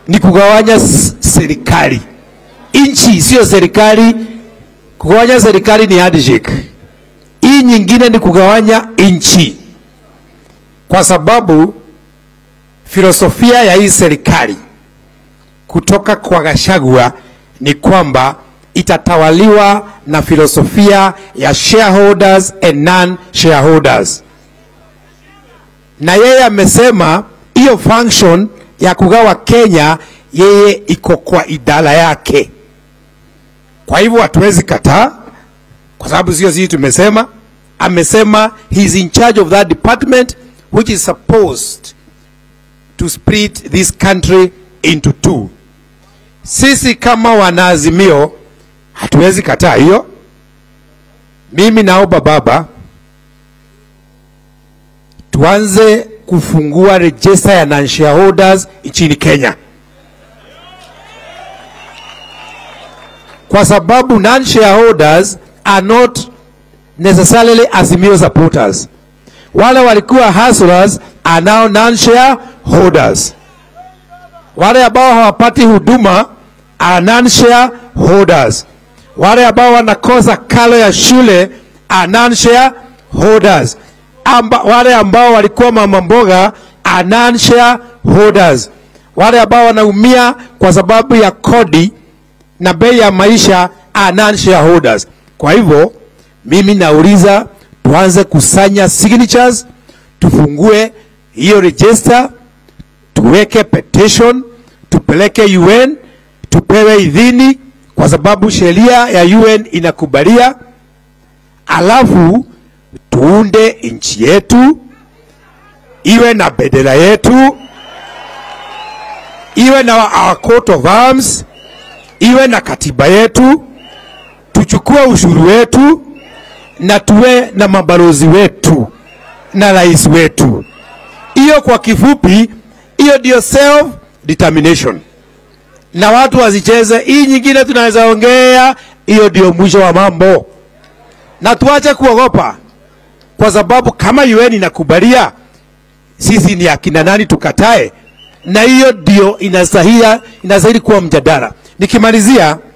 ni kugawanya s- serikali. Nchi sio serikali. Kugawanya serikali ni handshake. Hii nyingine ni kugawanya nchi, kwa sababu filosofia ya hii serikali kutoka kwa Gachagua ni kwamba itatawaliwa na filosofia ya shareholders and non-shareholders, na yeye amesema hiyo function ya kugawa Kenya yeye iko kwa idara yake. Kwa hivyo hatuwezi kataa, kwa sababu sio sisi tumesema. Amesema he is in charge of that department which is supposed to split this country into two. Sisi kama wanaazimio hatuwezi kataa hiyo. Mimi naomba baba, tuanze kufungua register ya non-shareholders nchini Kenya, kwa sababu non-shareholders are not necessarily Azimio supporters. Wale walikuwa hustlers are now non-shareholders. Wale ambao hawapati huduma are non-shareholders. Wale ambao wanakosa karo ya shule are non-shareholders. Amba, wale ambao walikuwa mama mboga are non-shareholders. Wale ambao wanaumia kwa sababu ya kodi na bei ya maisha are non-shareholders. Kwa hivyo mimi nauliza tuanze kusanya signatures, tufungue hiyo register, tuweke petition, tupeleke UN, tupewe idhini, kwa sababu sheria ya UN inakubalia, alafu tuunde nchi yetu iwe na bendera yetu, iwe na our coat of arms, iwe na katiba yetu, tuchukue ushuru wetu na tuwe na mabalozi wetu na rais wetu. Hiyo kwa kifupi, hiyo ndio self determination, na watu wazicheze. Hii nyingine tunaweza ongea, hiyo ndio mwisho wa mambo, na tuache kuogopa, kwa sababu kama UN inakubalia, sisi ni akina nani tukatae? Na hiyo ndio inastahili inastahili kuwa mjadala. Nikimalizia,